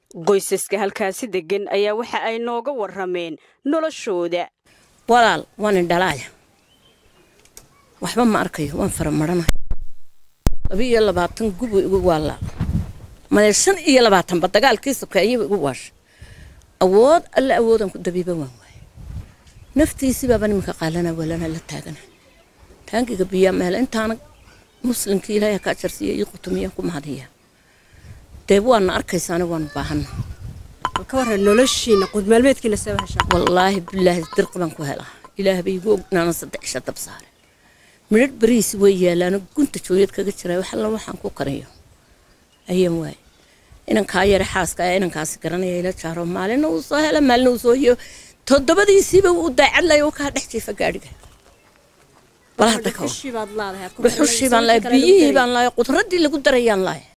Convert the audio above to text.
qoysaska halkaasi degan ayaa waxa ay nooga warameen noloshooda walaal waan indhalaaya waxba ma arkayo waan faramaranahay laba iyo labaatan gubu igu waalaal made shan iyo labaatanba dagaalkii sokeeyaba igu waasha awood alle awoodaan ku dabiiba waan waaye naftiisibaaba nimanka qaalana walana la taagana taangiga biyaa meel intaana muslimkii ilaahay ka ajarsiiya ii qutumiyaan ku mahadiya dee waana arkaysaana waanu baahana ka waran noloshiina qudmaalmeedkiina soo heshaa wallaahi bilaahi dirqi baan ku helaa ilaah bay igu ognaana saddex isha dab saare midhadh beriisi way yaalaano gunta jooyad kaga jira wax alla waxaan ku kariyo ayaan waaye inankaa yare xaaska ayaa inankaasi garanaya ila jaaro maalina uu soo hela maalina uu soo hiyo toddobadiisiiba uu daacadlaya uu kaa dhex jiifa gaadhiga bal hadda ka dhuxushii baad leedahay dhuxushii baan lahay biyihii baan lahay qudraddii lagu darayaan lahay